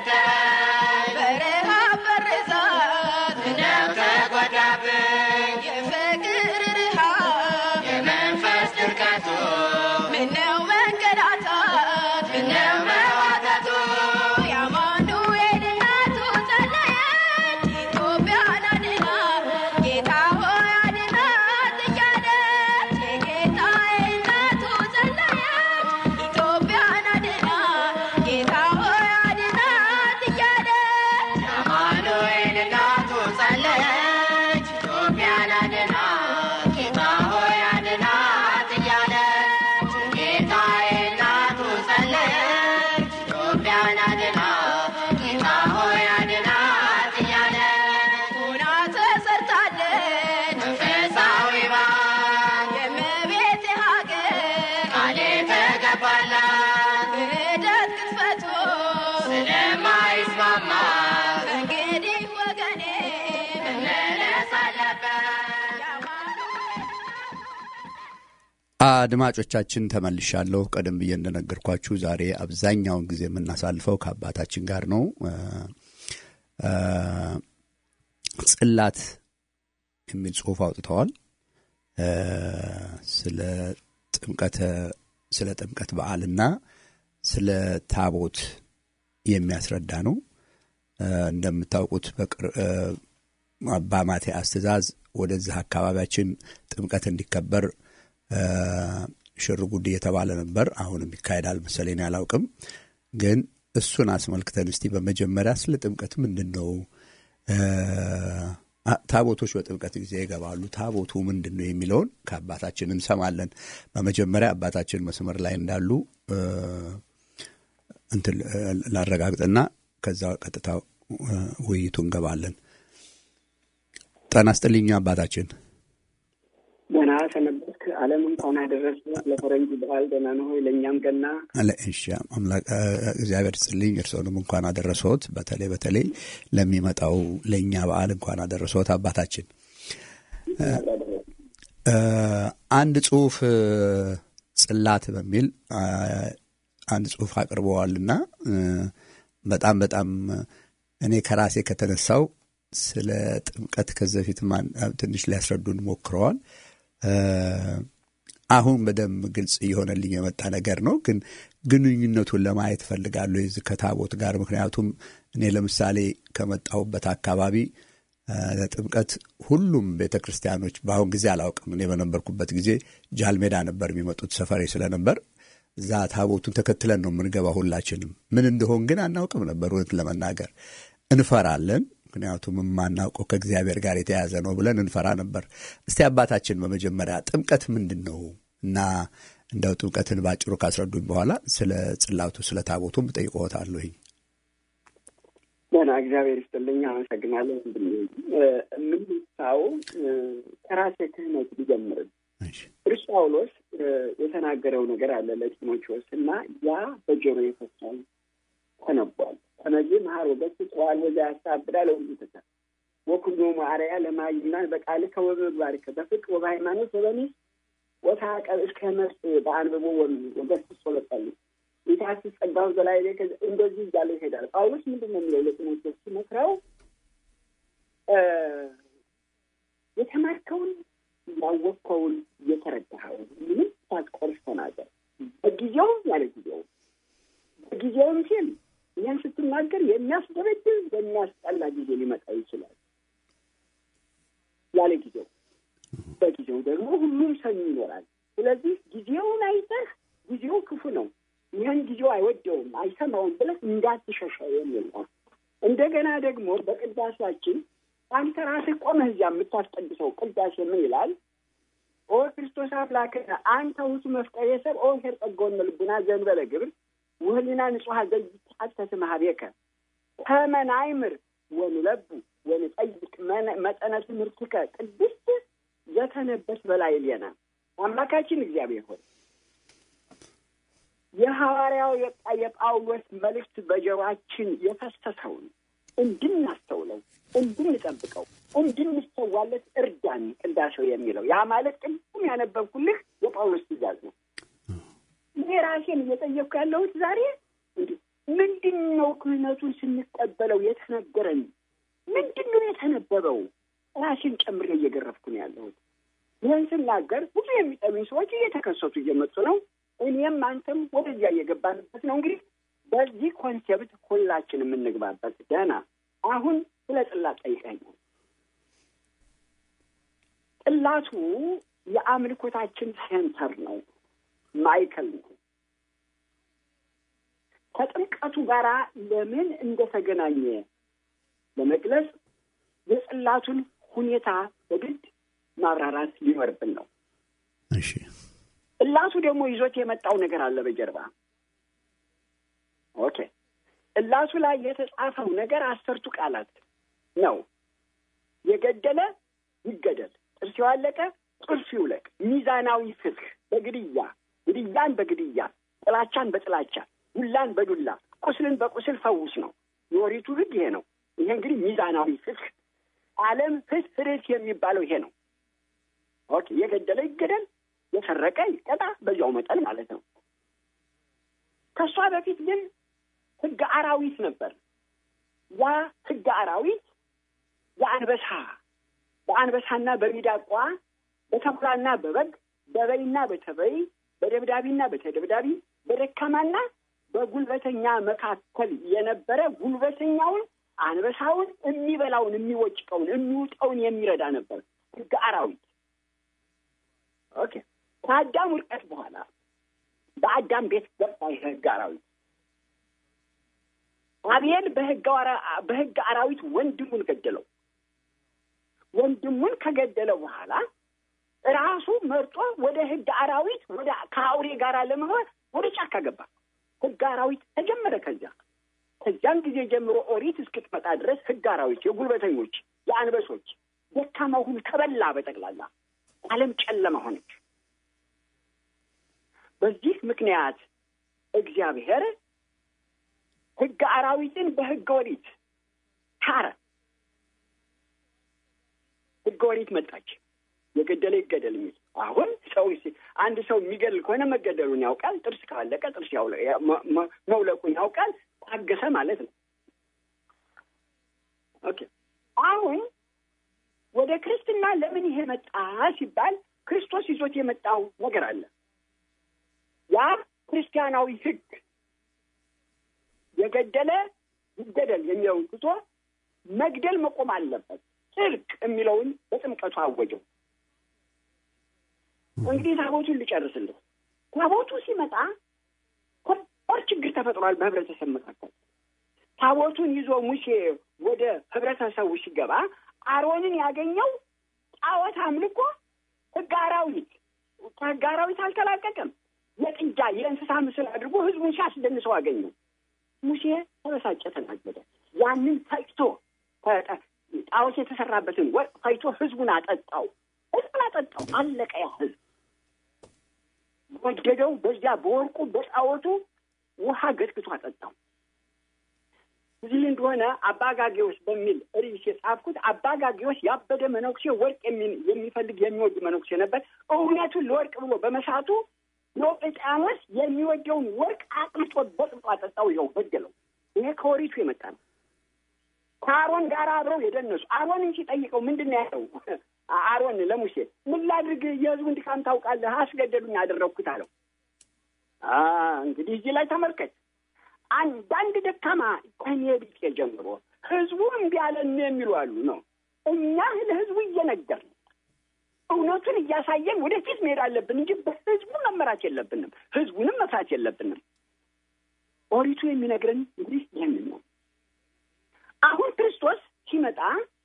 ፈተኝ በረሃብ በርዛት ምነው ተጎዳብኝ የፍቅር ርሃብ የመንፈስ ድርቀቱ ምነው መንገላታት ምነው መዋተቱ የአማኑኤል እናቱ ጸለየች ኢትዮጵያን አድናት ጌታ ሆይ አድናት እያለች የጌታዬ እናቱ ጸለየች ኢትዮጵያን አድናት ጌታ ሆይ አድናት እያለች አማኑኤል እናቱ ጸለየች ኢትዮጵያን አድናት ጌታ ሆይ አድናት እያለች ጌታዬ እናቱ ጸለየች ኢትዮጵያን አድናት ጌታ ሆይ አድናት እያለች ሆና ተሰርታለች መንፈሳዊ ባንክ የእመቤቴ ሀገር ቃሌ ተገባላት ክህደት ቅጥፈቱ ስለማይስማማ እንግዲህ ወገኔ መመለስ አለበት አድማጮቻችን ተመልሻለሁ። ቀደም ብዬ እንደነገርኳችሁ ዛሬ አብዛኛውን ጊዜ የምናሳልፈው ከአባታችን ጋር ነው። እ፣ ጽላት የሚል ጽሑፍ አውጥተዋል። እ፣ ስለ ጥምቀተ ስለ ጥምቀት በዓልና ስለ ታቦት የሚያስረዳ ነው። እ፣ እንደምታውቁት በቅር- እ፣ አባ ማትያስ ትእዛዝ ወደዚህ አካባቢያችን ጥምቀት እንዲከበር እ፣ ሽር ጉድ እየተባለ ነበር። አሁንም ይካሄዳል መሰለኝ አላውቅም። ግን እሱን አስመልክተን እስቲ በመጀመሪያ ስለ ጥምቀት ምንድን ነው እ፣ አ- ታቦቶች በጥምቀት ጊዜ ይገባሉ። ታቦቱ ምንድን ነው የሚለውን ከአባታችን እንሰማለን። በመጀመሪያ አባታችን መስመር ላይ እንዳሉ እ፣ እንትን እ፣ ላረጋግጥና ከዛ ቀጥታ እ፣ ውይይቱ እንገባለን። ጤና ይስጥልኝ አባታችን። ደህና ሰነበትክ። ዓለም እንኳን አደረሰ ለፈረንጅ በዓል ደህና ነው ሆይ? ለእኛም ገና አለ እሺ፣ አምላክ እ፣ እግዚአብሔር ይስጥልኝ። እርስዎንም እንኳን አደረሰዎት። በተለይ በተለይ ለሚመጣው ለእኛ በዓል እንኳን አደረሰዎት አባታችን። እ፣ አንድ ጽሁፍ እ፣ ጽላት በሚል አ፣ አንድ ጽሁፍ አቅርበዋልና እ፣ በጣም በጣም እኔ ከራሴ ከተነሳው ስለ ጥምቀት ከዚህ በፊት ማን- ትንሽ ሊያስረዱን ሞክረዋል። እ፣ አሁን በደንብ ግልጽ እየሆነልኝ የመጣ ነገር ነው። ግን ግንኙነቱን ለማየት እፈልጋለሁ የዚህ ከታቦት ጋር። ምክንያቱም እኔ ለምሳሌ ከመጣሁበት አካባቢ እ፣ ለጥምቀት ሁሉም ቤተ ክርስቲያኖች በአሁን ጊዜ አላውቅም። እኔ በነበርኩበት ጊዜ ጃልሜዳ ነበር የሚመጡት ሰፈሬ ስለነበር እዛ ታቦቱን ተከትለን ነው የምንገባ። ሁላችንም ምን እንደሆን ግን አናውቅም ነበር። እውነት ለመናገር እንፈራለን። ምክንያቱም የማናውቀው ከእግዚአብሔር ጋር የተያያዘ ነው ብለን እንፈራ ነበር። እስቲ አባታችን በመጀመሪያ ጥምቀት ምንድን ነው እና እንደው ጥምቀትን ባጭሩ ካስረዱኝ በኋላ ስለ ጽላቱ ስለ ታቦቱም እጠይቅዎታለሁኝ። ደህና እግዚአብሔር ይስጥልኝ። አመሰግናለሁ። ወንድሜ እ፣ የምንሳው እ፣ ከራሴ ክህነት ሊጀምርም እሺ። ቅዱስ ጳውሎስ እ፣ የተናገረው ነገር አለ ለጢሞቴዎስ እና ያ በጆሮ የፈሳል ተነቧል። ተነጂ መሀር ወገት ጽዋል ወዛ ያሳብዳ ለሁሉ ተተ ወኩሎ ማርያ ለማይና በቃልከ ወበባርከ በፍቅር ወበሃይማኖት ወበሚስ ወታቀብ እስከ መርስ በአንብቦ ወገስ ሶለጠሉ ጌታስ ጸጋው በላይ ላይ ከዚ- እንደዚህ እያለ ይሄዳል። ጳውሎስ ምንድን ነው የሚለው ለጢሞቴዎስ ሲመክረው እ፣ የተማርከውን ያወቅከውን የተረዳኸውን ምንም ሳትቆርስ ተናገር። በጊዜውም ያለ ጊዜው በጊዜውም ሲል ይህን ስትናገር የሚያስደበድብ በሚያስጠላ ጊዜ ሊመጣ ይችላል። ያለ ጊዜው በጊዜው ደግሞ ሁሉም ሰው ይኖራል። ስለዚህ ጊዜውን አይተህ ጊዜው ክፉ ነው፣ ይህን ጊዜው አይወደውም፣ አይሰማውም ብለህ እንዳትሸሸው የሚል ነው። እንደገና ደግሞ በቅዳሴያችን አንተ ራስህ ቆመህ እዚያ የምታስቀድሰው ቅዳሴ ምን ይላል? ኦ ክርስቶስ አምላክነ አንተ ውእቱ መፍቀሬ ሰብእ ኦ ኄር ጸጋወነ ልቡና ዘእንበለ ግብር ወህሊና ንጹሐ ዘይትሐሰስ ማህቤከ ከመ ናይምር ወንለቡ ወንጠይቅ መነ- መጠነ ትምህርትከ ቅድስት ዘተነበስ በላዕሌነ አምላካችን እግዚአብሔር ሆይ የሐዋርያው የጳ- የጳውሎስ መልእክት በጆሯችን የፈሰሰውን እንድናስተውለው፣ እንድንጠብቀው፣ እንድንሰዋለት እርዳን። ቅዳሴው የሚለው ያ ማለት ቅድም ያነበብኩልህ የጳውሎስ ትእዛዝ ነው። እኔ ራሴን እየጠየቅኩ ያለሁት ዛሬ እንዲህ ምንድን ነው ክህነቱን ስንቀበለው የተነገረን? ምንድን ነው የተነበበው? ራሴን ጨምሬ እየገረፍኩ ነው ያለሁት። ይህን ስናገር ብዙ የሚጠሉኝ ሰዎች እየተከሰቱ እየመጡ ነው። እኔም አንተም ወደዚያ እየገባንበት ነው። እንግዲህ በዚህ ኮንሴፕት ሁላችን የምንግባበት ደህና። አሁን ስለ ጽላት ጠይቀኛል። ጽላቱ የአምልኮታችን ሴንተር ነው፣ ማይከል ነው። ከጥምቀቱ ጋር ለምን እንደተገናኘ ለመግለጽ የጽላቱን ሁኔታ በግድ ማብራራት ሊኖርብን ነው። እሺ ጽላቱ ደግሞ ይዞት የመጣው ነገር አለ በጀርባ። ኦኬ ጽላቱ ላይ የተጻፈው ነገር አስርቱ ቃላት ነው። የገደለ ይገደል፣ ጥርስ የዋለቀ ጥርሱ ይውለቅ፣ ሚዛናዊ ፍትህ በግድያ ግድያን በግድያ ጥላቻን በጥላቻ ዱላን በዱላ ቁስልን በቁስል ፈውስ ነው። የኦሪቱ ሕግ ይሄ ነው። ይሄ እንግዲህ ሚዛናዊ ፍትህ ዓለም ፍትህ ፍርት የሚባለው ይሄ ነው። ኦኬ የገደለ ይገደል፣ የሰረቀ ይቀጣ፣ በዚያው መጠን ማለት ነው። ከእሷ በፊት ግን ሕገ አራዊት ነበር። ያ ሕገ አራዊት የአንበሳ በአንበሳና በሚዳቋ በተኩላና በበግ በበይና በተበይ በደብዳቢና በተደብዳቢ በደካማና በጉልበተኛ መካከል የነበረ ጉልበተኛውን አንበሳውን የሚበላውን የሚወጭቀውን የሚውጠውን የሚረዳ ነበር ሕገ አራዊት። ኦኬ ከአዳም ውድቀት በኋላ በአዳም ቤት ገባ ይህ ሕገ አራዊት። አቤል በሕገ አራዊት ወንድሙን ገደለው። ወንድሙን ከገደለ በኋላ ራሱ መርጦ ወደ ሕገ አራዊት ወደ ከአውሬ ጋር ለመሆን ወደ ጫካ ገባ። ሕገ አራዊት ተጀመረ። ከዚያ ከዚያን ጊዜ ጀምሮ ኦሪት እስክትመጣ ድረስ ሕገ አራዊት የጉልበተኞች፣ የአንበሶች ደካማው ሁሉ ተበላ። በጠቅላላ ዓለም ጨለማ ሆነች። በዚህ ምክንያት እግዚአብሔር ሕገ አራዊትን በሕገ ኦሪት ታረ። ሕገ ኦሪት መጣች። የገደለ ይገደል የሚል አሁን ሰው አንድ ሰው የሚገድል ከሆነ መገደሉን ያውቃል። ጥርስ ካለቀ ጥርስ መውለቁን ያውቃል። ታገሰ ማለት ነው። ኦኬ አሁን ወደ ክርስትና ለምን ይሄ መጣ ሲባል ክርስቶስ ይዞት የመጣው ነገር አለ። ያ ክርስቲያናዊ ሕግ የገደለ ይገደል የሚለውን ትቶ መግደል መቆም አለበት፣ ጽድቅ የሚለውን በጥምቀቱ አወጀው። እንግዲህ ታቦቱን ልጨርስልህ። ታቦቱ ሲመጣ ከባድ ችግር ተፈጥሯል በህብረተሰብ መካከል። ታቦቱን ይዞ ሙሴ ወደ ህብረተሰቡ ሲገባ አሮንን ያገኘው ጣዖት አምልኮ ሕገ አራዊት ከሕገ አራዊት አልተላቀቀም። የጥጃ የእንስሳ ምስል አድርጎ ህዝቡን ሲያስደንሰው አገኘው። ሙሴ ተበሳጨ፣ ተናገደ። ያንን ፈጭቶ ጣዖት የተሰራበትን ወርቅ ፈጭቶ ህዝቡን አጠጣው። ህዝቡን አጠጣው። አለቀ ያ ህዝብ ወደደው። በዚያ በወርቁ በጣዖቱ ውሃ ገጥግቶ አጠጣው። እዚህ እንደሆነ አባጋጌዎስ በሚል ርዕስ የጻፍኩት አባጋጌዎስ ያበደ መነኩሴ ወርቅ የሚፈልግ የሚወድ መነኩሴ ነበር። እውነቱን ለወርቅ ብሎ በመሳቱ ዲዮቅልጥያኖስ የሚወደውን ወርቅ አቅልጦ በጥብጦ አጠጣው። ይኸው ገደለው። ይሄ ከወሪቱ የመጣ ነው። ከአሮን ጋር አብረው የደነሱ አሮንን ሲጠይቀው ምንድን ነው ያለው? አሮን ለሙሴ ምን ላድርግ? የህዝቡን ድካም ታውቃለህ፣ አስገደሉኝ ያደረግኩት አለው። እንግዲህ እዚህ ላይ ተመልከት። አንዳንድ ደካማ ከኔ ቢጤ ጀምሮ ህዝቡ እምቢ አለን የሚሉ አሉ ነው። እኛ ለህዝቡ እየነገርን እውነቱን እያሳየን ወደፊት መሄድ አለብን እንጂ በህዝቡ መመራት የለብንም። ህዝቡንም መፍራት የለብንም። ኦሪቱ የሚነግረን እንግዲህ ይህንን ነው። አሁን ክርስቶስ ሲመጣ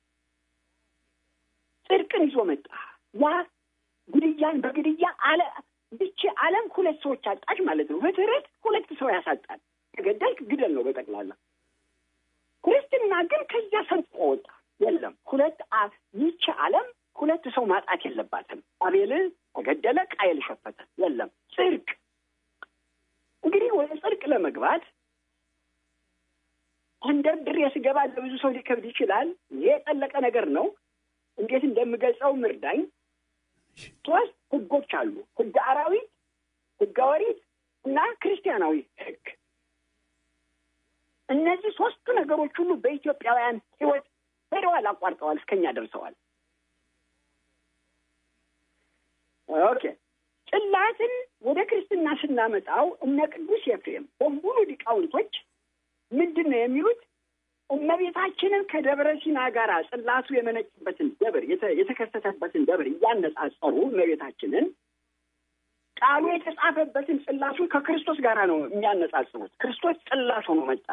ጽድቅን ይዞ መጣ። ያ ግድያን በግድያ አለ ብቻ ዓለም ሁለት ሰዎች አጣች ማለት ነው። በትርት ሁለት ሰው ያሳጣል። ተገደልክ ግደል ነው በጠቅላላ። ክርስትና ግን ከዚያ ሰንጥቆ ወጣ። የለም ሁለት ይቺ ዓለም ሁለት ሰው ማጣት የለባትም። አቤል ተገደለ፣ ቃየል ሸፈተ። የለም ጽድቅ። እንግዲህ ወደ ጽድቅ ለመግባት ተንደርድሬ ስገባ ለብዙ ሰው ሊከብድ ይችላል። ይሄ የጠለቀ ነገር ነው። እንዴት እንደምገልጸው ምርዳኝ። ሶስት ህጎች አሉ። ህገ አራዊት፣ ህገ ኦሪት እና ክርስቲያናዊ ህግ። እነዚህ ሶስቱ ነገሮች ሁሉ በኢትዮጵያውያን ሕይወት ሄደዋል፣ አቋርጠዋል፣ እስከኛ ደርሰዋል። ኦኬ ጽላትን ወደ ክርስትና ስናመጣው እነ ቅዱስ ኤፍሬም በሙሉ ሊቃውንቶች ምንድን ነው የሚሉት? እመቤታችንን ከደብረ ሲና ጋር ጽላቱ የመነጭበትን ደብር የተ- የተከሰተበትን ደብር እያነጻጸሩ እመቤታችንን ቃሉ የተጻፈበትን ጽላቱን ከክርስቶስ ጋር ነው የሚያነጻጽሩት። ክርስቶስ ጽላት ሆኖ መጣ።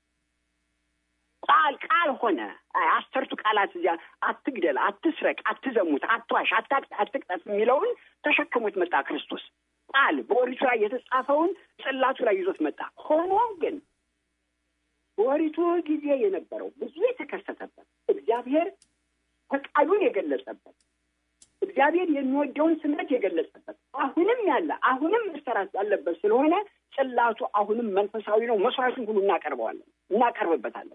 ቃል ቃል ሆነ። አይ አስርቱ ቃላት እዚያ አትግደል፣ አትስረቅ፣ አትዘሙት፣ አትዋሽ፣ አታቅ- አትቅጠፍ የሚለውን ተሸክሞት መጣ ክርስቶስ። ቃል በኦሪቱ ላይ የተጻፈውን ጽላቱ ላይ ይዞት መጣ። ሆኖ ግን በኦሪቱ ጊዜ የነበረው ብዙ የተከሰተበት እግዚአብሔር ፈቃዱን የገለጸበት እግዚአብሔር የሚወደውን ስምረት የገለጸበት አሁንም ያለ አሁንም መሰራት ያለበት ስለሆነ ጽላቱ አሁንም መንፈሳዊ ነው። መስዋዕቱን ሁሉ እናቀርበዋለን እናቀርብበታለን።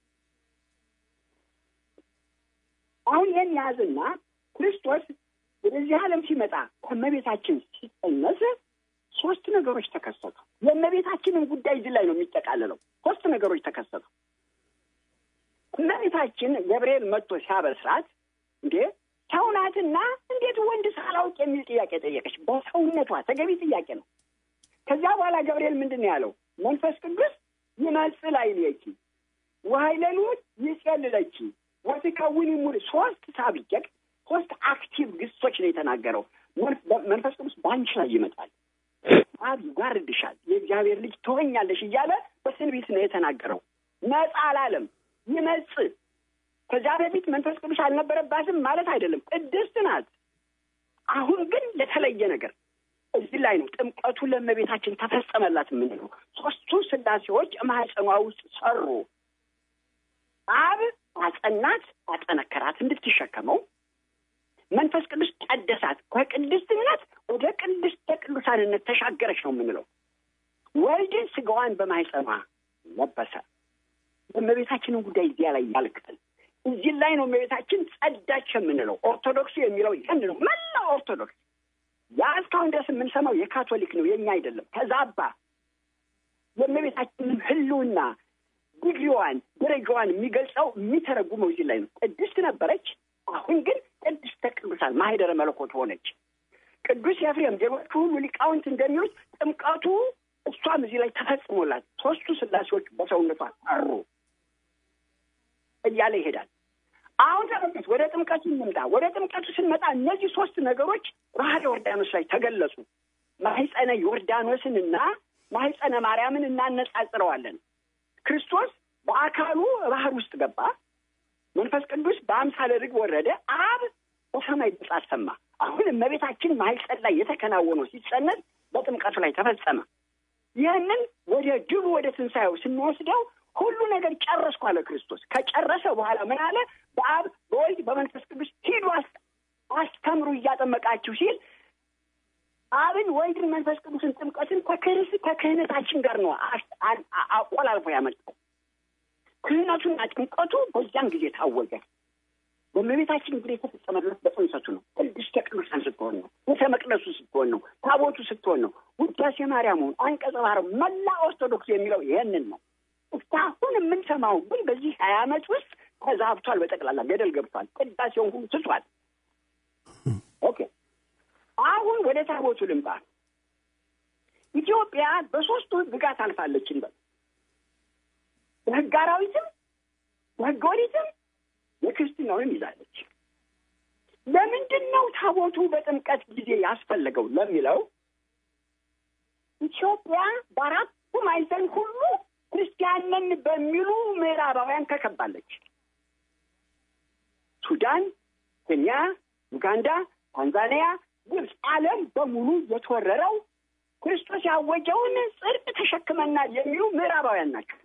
አሁን ይህን ያዝና ክርስቶስ ወደዚህ ዓለም ሲመጣ ከእመቤታችን ሲጸነስ ሶስት ነገሮች ተከሰቱ። የእመቤታችንን ጉዳይ እዚህ ላይ ነው የሚጠቃለለው። ሶስት ነገሮች ተከሰቱ። እመቤታችን ገብርኤል መጥቶ ሲያበስራት እንዴ ሰው ናትና እንዴት ወንድ ሳላውቅ የሚል ጥያቄ ጠየቀች። በሰውነቷ ተገቢ ጥያቄ ነው። ከዚያ በኋላ ገብርኤል ምንድን ነው ያለው? መንፈስ ቅዱስ ይመጽእ ላዕሌኪ ወኃይለኑ ይጼልለኪ ወትከውኒ ሙሉ ሶስት ሳብጀክት ሶስት አክቲቭ ግሶች ነው የተናገረው። መንፈ- መንፈስ ቅዱስ በአንቺ ላይ ይመጣል፣ አብ ይጓርድሻል፣ የእግዚአብሔር ልጅ ትሆኛለሽ እያለ በትንቢት ነው የተናገረው። ነጻ አላለም። ይመጽእ ከዚያ በፊት መንፈስ ቅዱስ አልነበረባትም ማለት አይደለም። ቅድስት ናት። አሁን ግን ለተለየ ነገር እዚህ ላይ ነው ጥምቀቱ ለእመቤታችን ተፈጸመላት የምንለው። ሶስቱ ስላሴዎች ማህፀኗ ውስጥ ሰሩ። አብ አጸናት፣ አጠነከራት እንድትሸከመው። መንፈስ ቅዱስ ቀደሳት፣ ከቅድስትነት ወደ ቅድስተ ቅዱሳንነት ተሻገረች ነው የምንለው። ወልድን ስጋዋን በማህፀኗ ለበሰ። የእመቤታችንን ጉዳይ እዚያ ላይ ያልቃል። እዚህ ላይ ነው እመቤታችን ጸዳች የምንለው። ኦርቶዶክሱ የሚለው ይህን ነው። መላ ኦርቶዶክስ ያ እስካሁን ድረስ የምንሰማው የካቶሊክ ነው፣ የኛ አይደለም። ተዛባ። የእመቤታችንን ሕልውና ዲግሪዋን፣ ደረጃዋን የሚገልጸው የሚተረጉመው እዚህ ላይ ነው። ቅድስት ነበረች። አሁን ግን ቅድስተ ቅዱሳን ማህደረ መለኮት ሆነች። ቅዱስ ኤፍሬም፣ ሌሎቹ ሁሉ ሊቃውንት እንደሚሉት ጥምቀቱ እሷም እዚህ ላይ ተፈጽሞላት ሶስቱ ስላሴዎች በሰውነቷ አሩ እያለ ይሄዳል። አሁን ተመልከት፣ ወደ ጥምቀቱ እንምጣ። ወደ ጥምቀቱ ስንመጣ እነዚህ ሶስት ነገሮች ባህረ ዮርዳኖስ ላይ ተገለጹ። ማህፀነ ዮርዳኖስንና ማህፀነ ማርያምን እናነጻጽረዋለን። ክርስቶስ በአካሉ ባህር ውስጥ ገባ። መንፈስ ቅዱስ በአምሳለ ርግብ ወረደ። አብ በሰማይ ድምፅ አሰማ። አሁን እመቤታችን ማህፀን ላይ የተከናወነው ሲጸነስ በጥምቀቱ ላይ ተፈጸመ። ይህንን ወደ ድቡ ወደ ትንሣኤው ስንወስደው ሁሉ ነገር ጨረስኩ አለ ክርስቶስ። ከጨረሰ በኋላ ምን አለ? በአብ በወልድ በመንፈስ ቅዱስ ሂዱ አስ- አስተምሩ እያጠመቃችሁ ሲል አብን ወልድን መንፈስ ቅዱስን ጥምቀትን ከክህስ ከክህነታችን ጋር ነው አስ- አ- አ- አቆላልፎ ያመጣው። ክህነቱና ጥምቀቱ በዚያን ጊዜ ታወጀ። በእመቤታችን እንግዲህ የተፈጸመለት በጽንሰቱ ነው። ቅድስተ ቅዱሳን ስትሆን ነው። ቤተ መቅደሱ ስትሆን ነው። ታቦቱ ስትሆን ነው። ውዳሴ ማርያሙን አንቀጸ ማርያም መላ ኦርቶዶክስ የሚለው ይሄንን ነው። እስካሁን የምንሰማው ግን በዚህ ሀያ ዓመት ውስጥ ተዛብቷል። በጠቅላላ ገደል ገብቷል። ቅዳሴውን ሁሉ ትቷል። ኦኬ አሁን ወደ ታቦቱ ልምጣ። ኢትዮጵያ በሶስቱ ህግጋት አልፋለች እንበል። በህግ አራዊትም በህገ ኦሪትም የክርስትናውንም ይዛለች። ለምንድን ነው ታቦቱ በጥምቀት ጊዜ ያስፈለገው ለሚለው ኢትዮጵያ በአራቱ ማዕዘን ሁሉ ክርስቲያን ነን በሚሉ ምዕራባውያን ተከባለች። ሱዳን፣ ኬንያ፣ ዩጋንዳ፣ ታንዛኒያ፣ ግብፅ፣ ዓለም በሙሉ የተወረረው ክርስቶስ ያወጀውን ጽድቅ ተሸክመናል የሚሉ ምዕራባውያን ናቸው።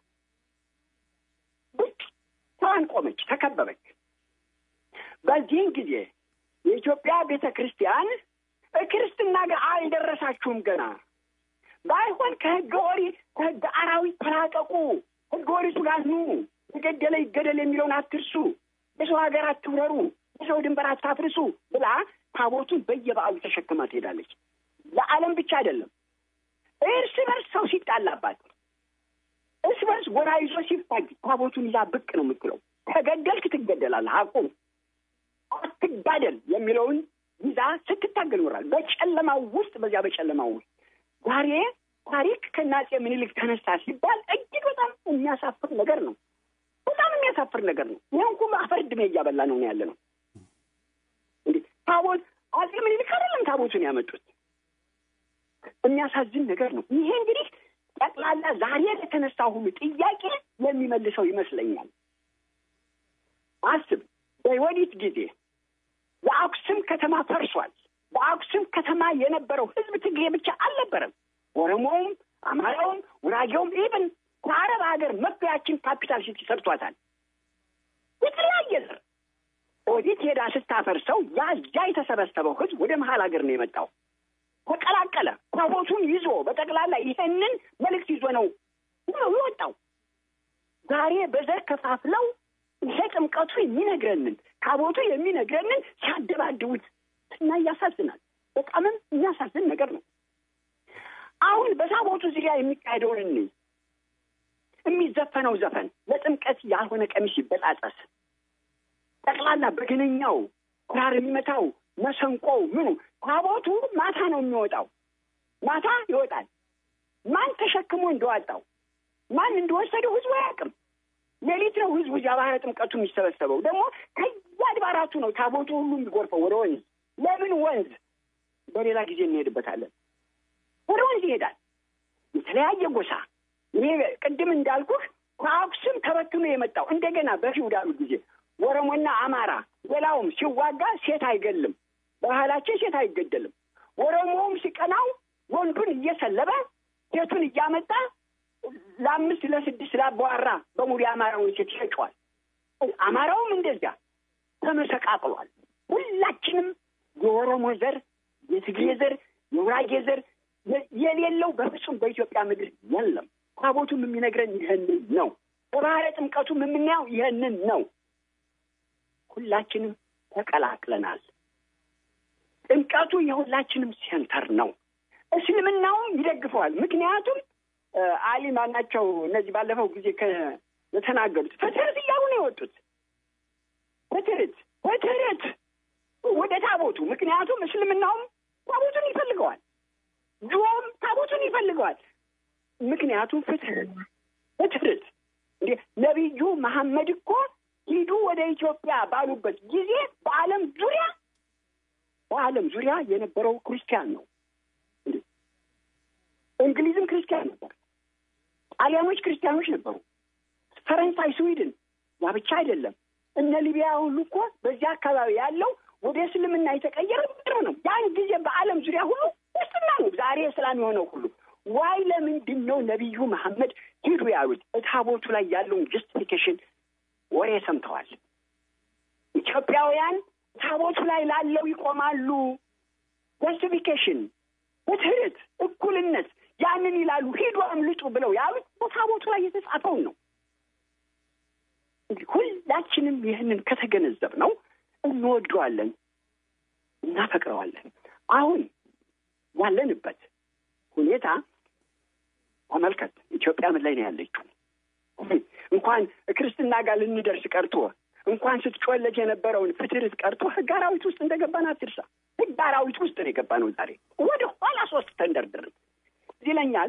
ብቅ ስራን ቆመች፣ ተከበበች። በዚህን ጊዜ የኢትዮጵያ ቤተ ክርስቲያን ክርስትና ጋር አልደረሳችሁም ገና ባይሆን ከህገ ኦሪት ከህገ አራዊት ተላቀቁ፣ ህገ ኦሪቱ ጋር ኑ፣ የገደለ ይገደል የሚለውን አትርሱ፣ የሰው ሀገር አትውረሩ፣ የሰው ድንበር አታፍርሱ ብላ ታቦቱን በየበዓሉ ተሸክማ ትሄዳለች። ለዓለም ብቻ አይደለም፣ እርስ በርስ ሰው ሲጣላባት እርስ በርስ ጎራ ይዞ ሲፋጅ ታቦቱን ይዛ ብቅ ነው የምትለው። ተገደልክ ትገደላለህ። አቁም አትጋደል የሚለውን ይዛ ስትታገል ይኖራል። በጨለማው ውስጥ በዚያ በጨለማው ውስጥ ዛሬ ታሪክ ከአፄ ምኒልክ ተነሳ ሲባል እጅግ በጣም የሚያሳፍር ነገር ነው። በጣም የሚያሳፍር ነገር ነው። ይህን ሁሉ አፈር ድሜ እያበላ ነው ያለ ነው። እንዴ ታቦት አፄ ምኒልክ አይደለም ታቦቱን ያመጡት። የሚያሳዝን ነገር ነው። ይሄ እንግዲህ ጠቅላላ ዛሬ ለተነሳ ሁሉ ጥያቄ የሚመልሰው ይመስለኛል። አስብ፣ በወዲት ጊዜ የአክሱም ከተማ ፈርሷል። በአክሱም ከተማ የነበረው ህዝብ ትግሬ ብቻ አልነበረም። ኦሮሞውም፣ አማራውም፣ ጉራጌውም ኢብን ከአረብ ሀገር መግቢያችን ካፒታል ሲቲ ሰርቷታል። የተለያየ ዘር ኦዲት ሄዳ ስታፈርሰው ያ እዚያ የተሰበሰበው ህዝብ ወደ መሀል ሀገር ነው የመጣው። ተቀላቀለ። ታቦቱን ይዞ በጠቅላላ ይሄንን መልእክት ይዞ ነው ነው የወጣው። ዛሬ በዘር ከፋፍለው ይሄ ጥምቀቱ የሚነግረንን ታቦቱ የሚነግረንን ሲያደባድቡት እና ያሳዝናል። በጣምም የሚያሳዝን ነገር ነው። አሁን በታቦቱ ዙሪያ የሚካሄደውን እንይ። የሚዘፈነው ዘፈን ለጥምቀት ያልሆነ ቀሚስ ይበጣጠስ፣ ጠቅላላ በገነኛው ኩራር የሚመታው መሰንቆው ምኑ ታቦቱ ማታ ነው የሚወጣው። ማታ ይወጣል። ማን ተሸክሞ እንደዋጣው ማን እንደወሰደው ህዝቡ አያውቅም። ሌሊት ነው ህዝቡ እዚያ ባህረ ጥምቀቱ የሚሰበሰበው። ደግሞ ከየአድባራቱ ነው ታቦቱ ሁሉ የሚጎርፈው ወደ ወንዝ። ለምን ወንዝ? በሌላ ጊዜ እንሄድበታለን። ወደ ወንዝ ይሄዳል። የተለያየ ጎሳ ይሄ ቅድም እንዳልኩህ ከአክሱም ተበትኖ የመጣው እንደገና በፊውዳሉ ጊዜ ኦሮሞና አማራ ሌላውም ሲዋጋ ሴት አይገልም። ባህላችን ሴት አይገደልም። ኦሮሞውም ሲቀናው ወንዱን እየሰለበ ሴቱን እያመጣ ለአምስት ለስድስት ላባዋራ በሙሉ የአማራውን ሴት ይሸጨዋል። አማራውም እንደዚያ ተመሰቃቅሏል። ሁላችንም የኦሮሞ ዘር፣ የትግሬ ዘር፣ የውራጌ ዘር የሌለው በፍጹም በኢትዮጵያ ምድር የለም። ታቦቱም የሚነግረን ይህንን ነው። በባህረ ጥምቀቱም የምናየው ይህንን ነው። ሁላችንም ተቀላቅለናል። ጥምቀቱ የሁላችንም ሴንተር ነው። እስልምናውም ይደግፈዋል። ምክንያቱም አሊ ማናቸው እነዚህ ባለፈው ጊዜ የተናገሩት በትርት እያሉ ነው የወጡት። በትርት በትርት ወደ ታቦቱ ምክንያቱም እስልምናውም ታቦቱን ይፈልገዋል፣ ጆም ታቦቱን ይፈልገዋል። ምክንያቱም ፍትህት በትርት እንዴ ነቢዩ መሐመድ እኮ ሂዱ ወደ ኢትዮጵያ ባሉበት ጊዜ በዓለም ዙሪያ በዓለም ዙሪያ የነበረው ክርስቲያን ነው። እንግሊዝም ክርስቲያን ነበር። ጣሊያኖች ክርስቲያኖች ነበሩ። ፈረንሳይ፣ ስዊድን ያ ብቻ አይደለም። እነ ሊቢያ ሁሉ እኮ በዚያ አካባቢ ያለው ወደ እስልምና የተቀየረ ምድር ነው። ያን ጊዜ በዓለም ዙሪያ ሁሉ ክርስትና ነው። ዛሬ እስላም የሆነው ሁሉ ዋይ ለምንድን ነው ነቢዩ መሐመድ ሂዱ ያሉት? ታቦቱ ላይ ያለውን ጀስቲፊኬሽን ወሬ ሰምተዋል። ኢትዮጵያውያን ታቦቱ ላይ ላለው ይቆማሉ። ጀስቲፊኬሽን፣ በትህት፣ እኩልነት ያንን ይላሉ። ሂዱ አምልጡ ብለው ያሉት በታቦቱ ላይ የተጻፈውን ነው። እንግዲህ ሁላችንም ይህንን ከተገነዘብ ነው እንወደዋለን፣ እናፈቅረዋለን። አሁን ያለንበት ሁኔታ ተመልከት። ኢትዮጵያ ምን ላይ ነው ያለችው? እንኳን ክርስትና ጋር ልንደርስ ቀርቶ እንኳን ስትጮለጅ የነበረውን ፍትርት ቀርቶ ህግ አራዊት ውስጥ እንደገባን አትርሳ። ህግ አራዊት ውስጥ ነው የገባ ነው። ዛሬ ወደ ኋላ ሶስት ተንደርድርን ይለኛል።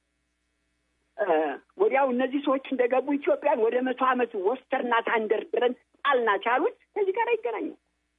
ወዲያው እነዚህ ሰዎች እንደገቡ ኢትዮጵያን ወደ መቶ ዓመት ወስተርናት አንደርድረን ጣልናት ያሉት ከዚህ ጋር ይገናኛል።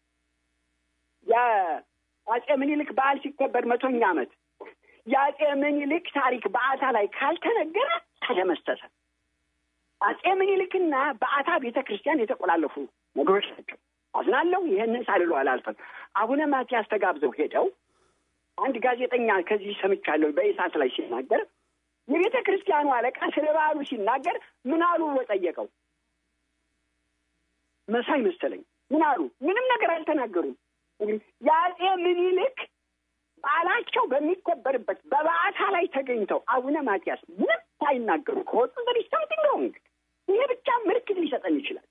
የአጼ ምኒልክ በዓል ሲከበር መቶኛ ዓመት የአጼ ምኒልክ ታሪክ በአታ ላይ ካልተነገረ ተደመሰሰ። አጼ ምኒልክና በአታ ቤተ ክርስቲያን የተቆላለፉ ነገሮች ናቸው። አዝናለሁ። ይህንን ሳልሎ አላልፈም። አቡነ ማትያስ ተጋብዘው ሄደው አንድ ጋዜጠኛ ከዚህ ሰምቻለሁ በኢሳት ላይ ሲናገር የቤተ ክርስቲያኑ አለቃ ስለ በዓሉ ሲናገር ምን አሉ ብሎ ጠየቀው። መሳይ መሰለኝ። ምን አሉ? ምንም ነገር አልተናገሩም። እንግዲህ የአጼ ምኒልክ በዓላቸው በሚከበርበት በበዓታ ላይ ተገኝተው አቡነ ማትያስ ምንም ሳይናገሩ ከወጡ ዘር ሰምቲንግ ሮንግ። ይሄ ብቻ ምልክት ሊሰጠን ይችላል።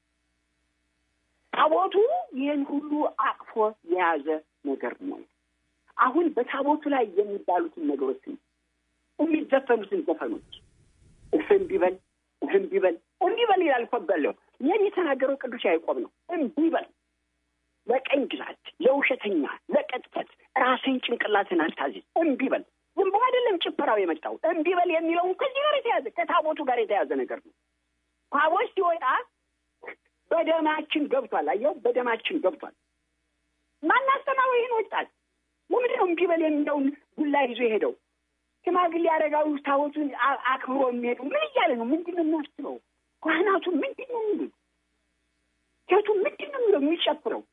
ታቦቱ ይህን ሁሉ አቅፎ የያዘ ነገር ነው። አሁን በታቦቱ ላይ የሚባሉትን ነገሮች የሚዘፈኑትን ዘፈኖች እምቢ በል እምቢ በል እምቢ በል ይላል እኮ በለው ይህን የተናገረው ቅዱስ ያዕቆብ ነው። እምቢ በል ለቀኝ ግዛት፣ ለውሸተኛ፣ ለቀጥፈት ራስን ጭንቅላትን አታዝዝ። እምቢ በል ዝም ብሎ አይደለም ጭፈራው የመጣው። እምቢ በል የሚለውን ከዚህ ጋር የተያዘ ከታቦቱ ጋር የተያዘ ነገር ነው። ታቦት ሲወጣ በደማችን ገብቷል። አየው፣ በደማችን ገብቷል። ማናስተማው ይህን ወጣት ለምንድን ነው እምቢ በል የሚለውን ዱላ ይዞ የሄደው? ሽማግሌ አረጋዊ ታቦቱን አ- አክብሮ የሚሄዱ ምን እያለ ነው? ምንድን ነው የሚያስበው? ካህናቱ ምንድን ነው የሚሉት? ሴቱ ምንድን ነው የሚለው የሚጨፍረው?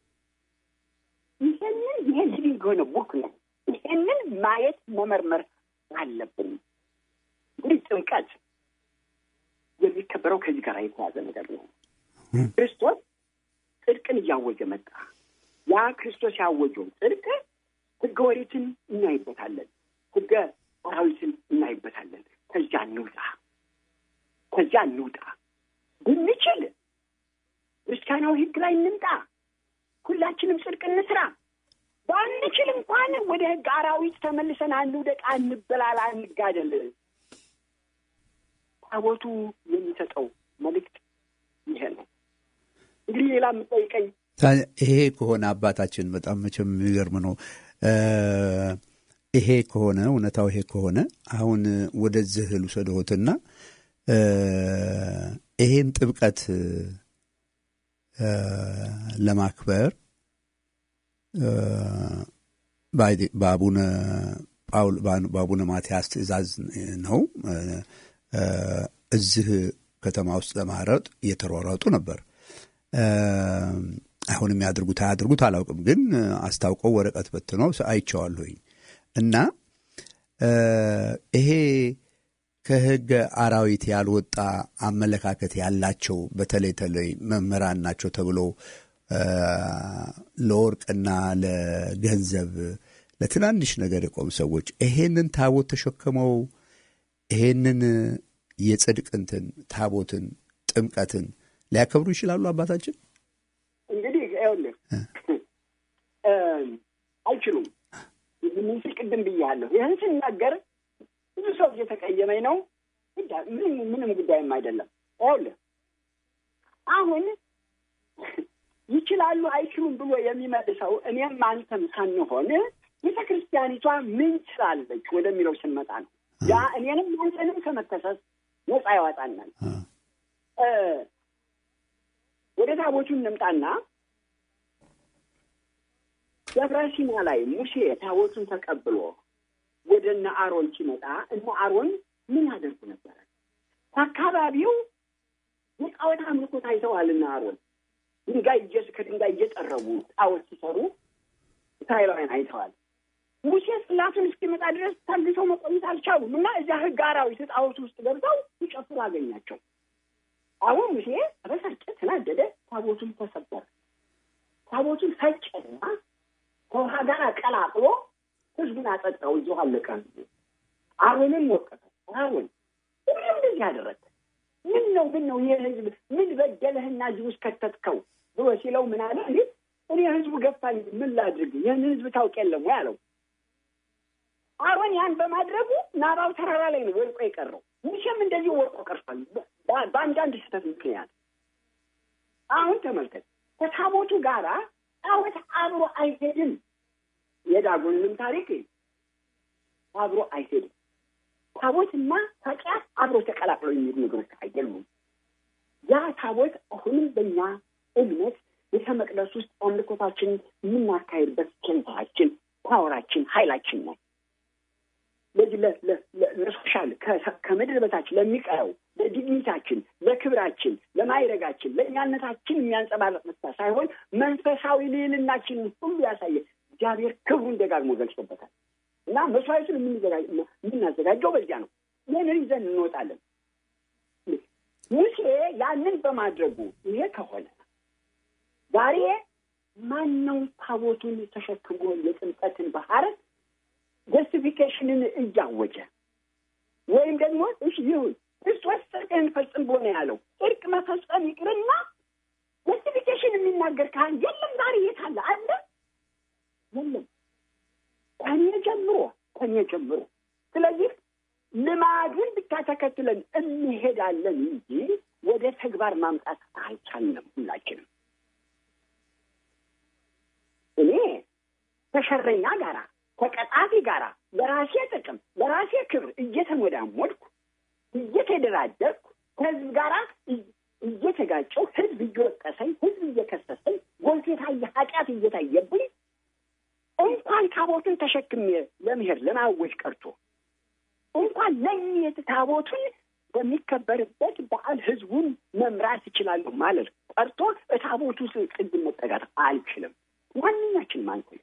ይሄንን ይሄ ሊቪንግ የሆነ ቡክ ነው። ይሄንን ማየት መመርመር አለብን። እንግዲህ ጥምቀት የሚከበረው ከዚህ ጋር የተያዘ ነገር ነው። ክርስቶስ ጽድቅን እያወጀ መጣ። ያ ክርስቶስ ያወጀው ጽድቅ ሕገ ኦሪትን እናይበታለን፣ ሕገ ኦሪትን እናይበታለን። ከዚያ እንውጣ፣ ከዚያ እንውጣ። ብንችል ክርስቲያናዊ ሕግ ላይ እንምጣ። ሁላችንም ጽድቅ እንስራ። ባንችል እንኳን ወደ ሕግ አራዊት ተመልሰን አንውደቅ፣ አንበላላ፣ አንጋደል። ታቦቱ የሚሰጠው መልእክት ይሄ ነው። እንግዲህ ሌላ የምጠይቀኝ ታዲያ ይሄ ከሆነ አባታችን በጣም መቼም የሚገርም ነው። እ ይሄ ከሆነ እውነታው ይሄ ከሆነ አሁን ወደዚህ ልውሰድዎትና እ ይሄን ጥምቀት እ ለማክበር እ ባይ- በአቡነ ጳውል በአቡነ ማትያስ ትእዛዝ ነው እ እ እዚህ ከተማ ውስጥ ለማረጥ እየተሯሯጡ ነበር። እ አሁን የሚያደርጉት አያድርጉት አላውቅም፣ ግን አስታውቀው ወረቀት በትነው አይቼዋለሁኝ እና እ ይሄ ከሕገ አራዊት ያልወጣ አመለካከት ያላቸው በተለይ ተለይ መምህራን ናቸው ተብሎ እ ለወርቅና ለገንዘብ ለትናንሽ ነገር የቆሙ ሰዎች ይሄንን ታቦት ተሸክመው ይሄንን የጽድቅ እንትን ታቦትን ጥምቀትን ሊያከብሩ ይችላሉ አባታችን? እንግዲህ ይኸውልህ እ አይችሉም። ምን ስል ቅድም ብያለሁ። ይህን ስናገር ብዙ ሰው እየተቀየመኝ ነው። ጉዳይ ምንም ምንም ጉዳይም አይደለም። ይኸውልህ አሁን ይችላሉ አይችሉም ብሎ የሚመልሰው እኔም አንተም ሳንሆን ቤተ ክርስቲያኒቷ ምን ችላለች ወደሚለው ስንመጣ ነው። ያ እኔንም አንተንም ከመከሰስ ነፃ ያወጣናል። እ ወደ ታቦቱ እንምጣና ደብረ ሲና ላይ ሙሴ ታቦቱን ተቀብሎ ወደ እነ አሮን ሲመጣ እነ አሮን ምን ያደርጉ ነበረ? ከአካባቢው የጣዖት አምልኮት አይተዋል። እነ አሮን ድንጋይ እየ ከድንጋይ እየጠረቡ ጣዖት ሲሰሩ እስራኤላውያን አይተዋል። ሙሴ ጽላቱን እስኪመጣ ድረስ ታግሰው መቆየት አልቻሉም እና እዚያ ሕግ አራዊት ጣዖት ውስጥ ገብተው ሲጨፍሩ አገኛቸው። አሁን ሙሴ ተበሳጨ፣ ተናደደ። ታቦቱን ተሰበረ። ታቦቱን ፈጨና ከውሃ ጋር ቀላቅሎ ህዝቡን አጠጣው። እዚሁ አለቀ። አሮንን ወቀሰው። አሮን ሁሉም እንደዚህ ያደረገ ምን ነው ምን ነው ይህ ህዝብ ምን በደለህና እዚህ ውስጥ ከተትከው ብሎ ሲለው ምን አለ? እንዴ እኔ ህዝቡ ገፋኝ፣ ምን ላድርግ? ይህን ህዝብ ታውቅ የለም ወይ አለው። አሮን ያን በማድረጉ ናባው ተራራ ላይ ነው ወድቆ የቀረው። ሙሴም እንደዚህ ወድቆ ቀርቷል በ- በአንዳንድ ስህተት ምክንያት። አሁን ተመልከት፣ ከታቦቱ ጋራ ጣዖት አብሮ አይሄድም። የዳጎንንም ታሪክ አብሮ አይሄድም። ታቦትና ኃጢአት አብሮ ተቀላቅለው የሚሄዱ ነገሮች አይደሉም። ያ ታቦት አሁንም በእኛ እምነት ቤተ መቅደስ ውስጥ አምልኮታችን የምናካሄድበት ኬንታችን፣ ፓወራችን፣ ኃይላችን ነው። ለዚህ ለ- ለ- ለ- ለሶሻል ከ- ከምድር በታች ለሚቀረው ለዲግኒታችን፣ ለክብራችን፣ ለማይረጋችን፣ ለእኛነታችን የሚያንጸባረቅ ብቻ ሳይሆን መንፈሳዊ ልዕልናችን ሁሉ ያሳየ እግዚአብሔር ክብሩን ደጋግሞ ገልጾበታል እና መስዋዕቱን የምንዘጋ- የምናዘጋጀው በዚያ ነው። ይህንን ይዘን እንወጣለን። ሙሴ ያንን በማድረጉ ይሄ ከሆነ ዛሬ ማን ነው ታቦቱን ተሸክሞ የጥምቀትን ባህር ጀስቲፊኬሽንን እያወጀ ወይም ደግሞ እሺ ይሁን ክርስቶስ ጽድቅን ፈጽም ብሎ ነው ያለው። ጽድቅ መፈጸም ይቅርና ጀስቲፊኬሽን የሚናገር ካህን የለም። ዛሬ የት አለ? አለ የለም። ከኔ ጀምሮ ከኔ ጀምሮ። ስለዚህ ልማዱን ብቻ ተከትለን እንሄዳለን እንጂ ወደ ተግባር ማምጣት አልቻልንም። ሁላችንም እኔ ከሸረኛ ጋራ ከቀጣፊ ጋራ በራሴ ጥቅም በራሴ ክብር እየተሞዳሞድኩ እየተደራደርኩ ከህዝብ ጋራ እየተጋጨው ህዝብ እየወቀሰኝ ህዝብ እየከሰሰኝ ጎልቶ የታየ ኃጢአት እየታየብኝ እንኳን ታቦቱን ተሸክሜ ለመሄድ ለማወጅ ቀርቶ እንኳን ለሚሄድ ታቦቱን በሚከበርበት በዓል ህዝቡን መምራት እችላለሁ ማለት ቀርቶ ታቦቱ ጥግ መጠጋት አልችልም። ማንኛችንም አንችልም።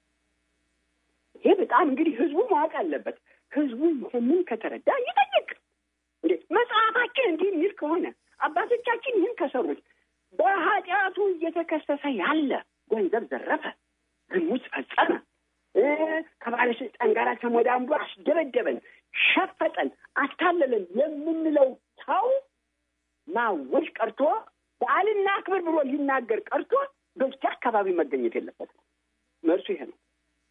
ይሄ በጣም እንግዲህ ህዝቡ ማወቅ አለበት። ህዝቡ ይህንን ከተረዳ ይጠይቅ። እንዴ መጽሐፋችን እንዲህ የሚል ከሆነ አባቶቻችን ይህን ከሰሩት በኃጢአቱ እየተከሰሰ ያለ ገንዘብ ዘረፈ፣ ዝሙት ፈጸመ፣ ከባለስልጣን ጋር ተሞዳምዶ አስደበደበን፣ ሸፈጠን፣ አታለለን የምንለው ሰው ማወጅ ቀርቶ በዓልና አክብር ብሎ ሊናገር ቀርቶ በዚህ አካባቢ መገኘት የለበትም። መልሱ ይሄ ነው።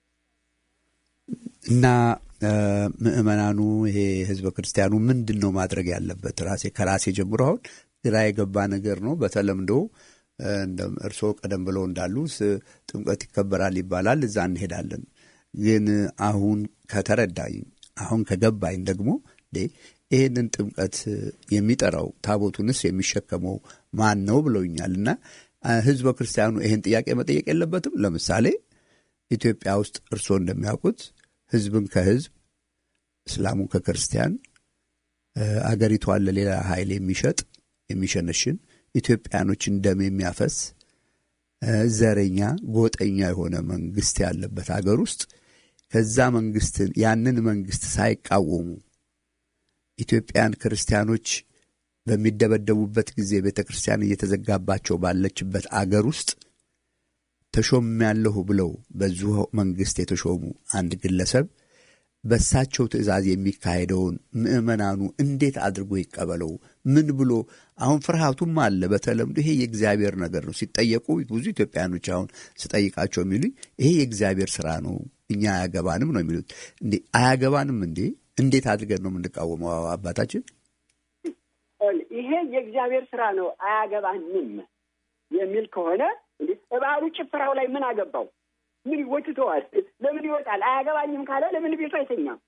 እና ምእመናኑ ይሄ ህዝበ ክርስቲያኑ ምንድን ነው ማድረግ ያለበት? ራሴ ከራሴ ጀምሮ አሁን ግራ የገባ ነገር ነው። በተለምዶ እርስዎ ቀደም ብለው እንዳሉ ጥምቀት ይከበራል ይባላል፣ እዛ እንሄዳለን። ግን አሁን ከተረዳኝ አሁን ከገባኝ ደግሞ ይህንን ጥምቀት የሚጠራው ታቦቱንስ የሚሸከመው ማን ነው ብለውኛል። እና ህዝበ ክርስቲያኑ ይህን ጥያቄ መጠየቅ የለበትም። ለምሳሌ ኢትዮጵያ ውስጥ እርስዎ እንደሚያውቁት ህዝብን ከህዝብ እስላሙን ከክርስቲያን አገሪቷን ለሌላ ኃይል የሚሸጥ የሚሸነሽን ኢትዮጵያኖችን ደም የሚያፈስ ዘረኛ ጎጠኛ የሆነ መንግስት ያለበት ሀገር ውስጥ ከዛ መንግስትን ያንን መንግስት ሳይቃወሙ ኢትዮጵያን ክርስቲያኖች በሚደበደቡበት ጊዜ ቤተ ክርስቲያን እየተዘጋባቸው ባለችበት አገር ውስጥ ተሾሜያለሁ ብለው በዚሁ መንግስት የተሾሙ አንድ ግለሰብ በእሳቸው ትእዛዝ የሚካሄደውን ምዕመናኑ እንዴት አድርጎ ይቀበለው? ምን ብሎ አሁን ፍርሃቱም አለ። በተለምዶ ይሄ የእግዚአብሔር ነገር ነው ሲጠየቁ ብዙ ኢትዮጵያኖች አሁን ስጠይቃቸው የሚሉኝ ይሄ የእግዚአብሔር ስራ ነው፣ እኛ አያገባንም ነው የሚሉት። እንዴ አያገባንም እንዴ? እንዴት አድርገን ነው የምንቃወመው? አባታችን ይሄ የእግዚአብሔር ስራ ነው አያገባንም የሚል ከሆነ እንዴ እባሉ ጭፈራው ላይ ምን አገባው? ምን ይወትተዋል? ለምን ይወጣል? አያገባኝም ካለ ለምን ቤቱ አይተኛም?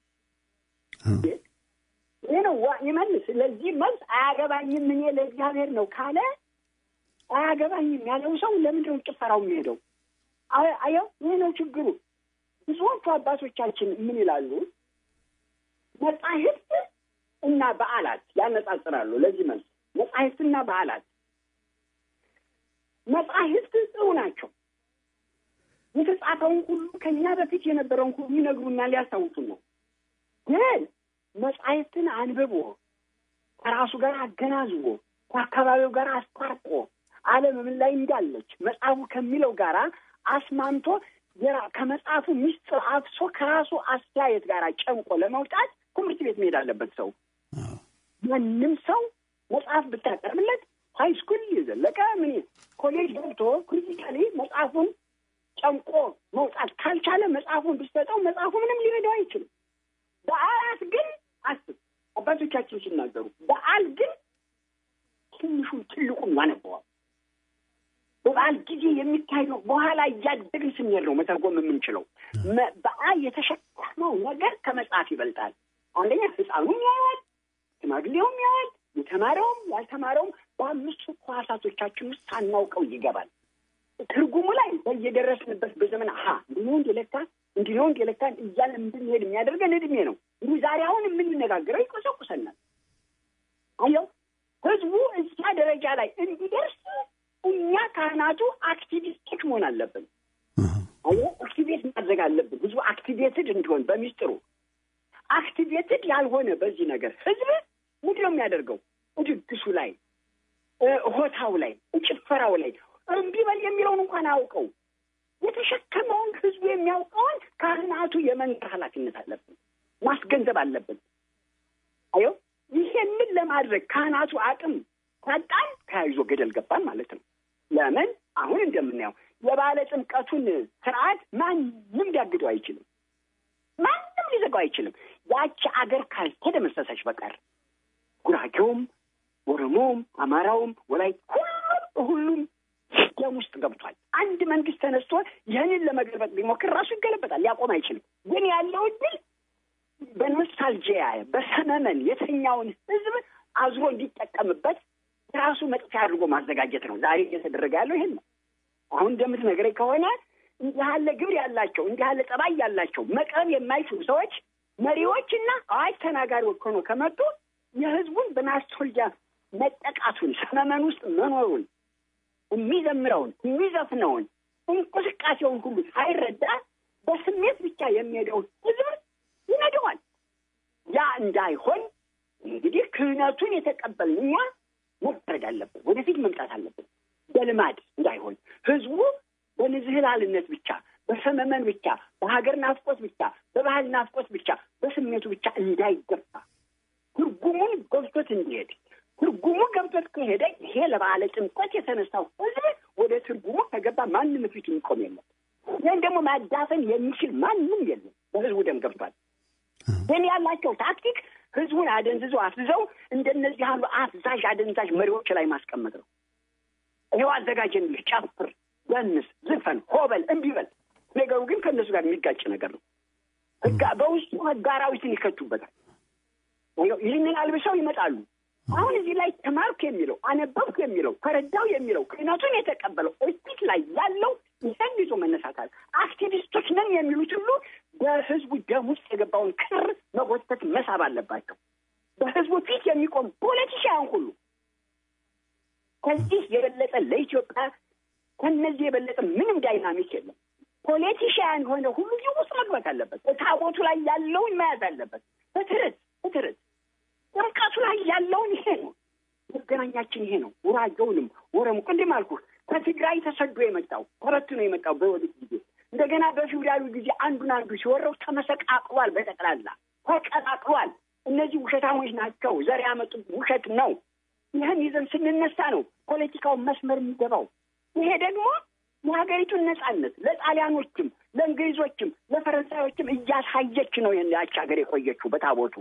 ይህ ነው ይመልስ። ለዚህ መልስ አያገባኝም እኔ ለእግዚአብሔር ነው ካለ አያገባኝም ያለው ሰው ለምንድን ነው ጭፈራው የሚሄደው? አየው፣ ይህ ነው ችግሩ። ብዙዎቹ አባቶቻችን ምን ይላሉ? መጻሕፍት እና በዓላት ያነጻጽራሉ። ለዚህ መልስ መጻሕፍትና በዓላት መጻሕፍት ጥሩ ናቸው። የተጻፈውን ሁሉ ከኛ በፊት የነበረውን ሁሉ ይነግሩናል፣ ሊያስታውሱን ነው። ግን መጻሕፍትን አንብቦ ከራሱ ጋር አገናዝቦ ከአካባቢው ጋር አስታርቆ ዓለም ምን ላይ እንዳለች መጽሐፉ ከሚለው ጋራ አስማምቶ ከመጽሐፉ ሚስጥር አፍሶ ከራሱ አስተያየት ጋር ጨምቆ ለመውጣት ትምህርት ቤት መሄድ አለበት። ሰው ማንም ሰው መጽሐፍ ብታቀርብለት ሀይ ስኩል የዘለቀ ምን ኮሌጅ ገብቶ ክሪቲካሊ መጽሐፉን ጨምቆ መውጣት ካልቻለ መጽሐፉን ብትሰጠው መጽሐፉ ምንም ሊረዳው አይችልም። በዓላት ግን አስብ፣ አባቶቻችን ሲናገሩ በዓል ግን ትንሹን ትልቁን ያነበዋል። በበዓል ጊዜ የሚካሄደው በኋላ እያደግን ስንሄድ ነው መተርጎም የምንችለው። በዓል የተሸከመው ነገር ከመጽሐፍ ይበልጣል። አንደኛ ሕፃኑም ያያል፣ ሽማግሌውም ያያል፣ የተማረውም ያልተማረውም በአምስቱ ሕዋሳቶቻችን ውስጥ ሳናውቀው ይገባል። ትርጉሙ ላይ በየደረስንበት በዘመን ሀ እንዲህ ነው እንደ ለካ እንዲህ ነው እንደ ለካ እያለ እንድንሄድ የሚያደርገን እድሜ ነው። እንዲህ ዛሬ አሁን የምንነጋገረው ይቆሰቁሰናል። አየው ህዝቡ እዚያ ደረጃ ላይ እንዲደርስ እኛ ካህናቱ አክቲቪስቶች መሆን አለብን። አየው አክቲቬት ማድረግ አለብን። ህዝቡ አክቲቬትድ እንዲሆን በሚስጥሩ አክቲቬትድ ያልሆነ በዚህ ነገር ህዝብ ምንድን ነው የሚያደርገው? ድግሱ ላይ፣ ሆታው ላይ፣ ጭፈራው ላይ እምቢ በል የሚለውን እንኳን አያውቀው። የተሸከመውን ህዝቡ የሚያውቀውን ካህናቱ የመንገር ኃላፊነት አለብን፣ ማስገንዘብ አለብን። አየው ይሄንን ለማድረግ ካህናቱ አቅም ካጣን ተያይዞ ገደል ገባን ማለት ነው። ለምን አሁን እንደምናየው የባለ ጥምቀቱን ስርዓት ማንም ሊያግደው አይችልም። ማንም ሊዘጋው አይችልም። ያቺ አገር ካልተደመሰሰች በቀር ጉራጌውም፣ ኦሮሞውም፣ አማራውም ወላይ ሁሉም ሁሉም ደም ውስጥ ገብቷል። አንድ መንግስት ተነስቶ ይህንን ለመገልበጥ ቢሞክር ራሱ ይገለበጣል፣ ሊያቆም አይችልም። ግን ያለው እድል በኖስታልጂያ በሰመመን የተኛውን ህዝብ አዝሮ እንዲጠቀምበት ራሱ መጥፊያ አድርጎ ማዘጋጀት ነው። ዛሬ እየተደረገ ያለው ይሄን ነው። አሁን እንደምትነግረኝ ከሆነ እንዲህ ያለ ግብር ያላቸው እንዲህ ያለ ጠባይ ያላቸው መቅረብ የማይችሉ ሰዎች መሪዎችና አዋጅ ተናጋሪዎች ሆኖ ከመጡ የህዝቡን በናስቶልጃ መጠቃቱን ሰመመን ውስጥ መኖሩን የሚዘምረውን የሚዘፍነውን እንቅስቃሴውን ሁሉ ሳይረዳ በስሜት ብቻ የሚሄደውን ህዝብ ይነደዋል። ያ እንዳይሆን እንግዲህ ክህነቱን የተቀበልን እኛ መፍረድ አለብን። ወደፊት መምጣት አለብን። በልማድ እንዳይሆን ህዝቡ በንዝህላልነት ብቻ፣ በሰመመን ብቻ፣ በሀገር ናፍቆት ብቻ፣ በባህል ናፍቆት ብቻ፣ በስሜቱ ብቻ እንዳይገፋ ትርጉሙን ገብቶት እንዲሄድ ትርጉሙ ገብቶት ከሄደ ይሄ ለበዓለ ጥምቀት የተነሳው ህዝብ ወደ ትርጉሙ ከገባ ማንም ፊት የሚቆም የለም። ይህን ደግሞ ማዳፈን የሚችል ማንም የለም። በህዝቡ ደም ገብቷል። ግን ያላቸው ታክቲክ ህዝቡን አደንዝዘው አፍዝዘው እንደነዚህ ያሉ አፍዛዥ አደንዛዥ መሪዎች ላይ ማስቀመጥ ነው። ይኸው አዘጋጀንልህ፣ ጨፍር፣ ደንስ፣ ዝፈን፣ ሆበል፣ እምቢ በል። ነገሩ ግን ከእነሱ ጋር የሚጋጭ ነገር ነው። ህጋ በውስጡ ህግ አራዊትን ይከቱበታል። ይህንን አልብሰው ይመጣሉ። አሁን እዚህ ላይ ተማርኩ የሚለው አነበብኩ የሚለው ተረዳው የሚለው ክህነቱን የተቀበለው ፊት ላይ ያለው ይዘን ይዞ መነሳታል። አክቲቪስቶች ነን የሚሉት ሁሉ በህዝቡ ደም ውስጥ የገባውን ክር መጎተት መሳብ አለባቸው። በህዝቡ ፊት የሚቆም ፖለቲሽያን ሁሉ ከዚህ የበለጠ ለኢትዮጵያ ከነዚህ የበለጠ ምንም ዳይናሚክ የለም። ፖለቲሽያን የሆነ ሁሉ እዚህ ውስጥ መግባት አለበት። ታቦቱ ላይ ያለውን መያዝ አለበት። በትርት በትርት ጥምቀቱ ላይ ያለውን ይሄ ነው መገናኛችን፣ ይሄ ነው። ውራጌውንም ወረሙ ቅድም አልኩህ ከትግራይ ተሰዶ የመጣው ተበትኖ የመጣው በወዲት ጊዜ እንደገና በፊውዳሉ ጊዜ አንዱን አንዱ ሲወረው ተመሰቃቅሏል። በጠቅላላ ተቀላቅሏል። እነዚህ ውሸታሞች ናቸው። ዘር ያመጡት ውሸት ነው። ይህን ይዘን ስንነሳ ነው ፖለቲካውን መስመር የሚገባው። ይሄ ደግሞ የሀገሪቱን ነጻነት ለጣሊያኖችም፣ ለእንግሊዞችም፣ ለፈረንሳዮችም እያሳየች ነው ያች ሀገር የቆየችው በታቦቱ።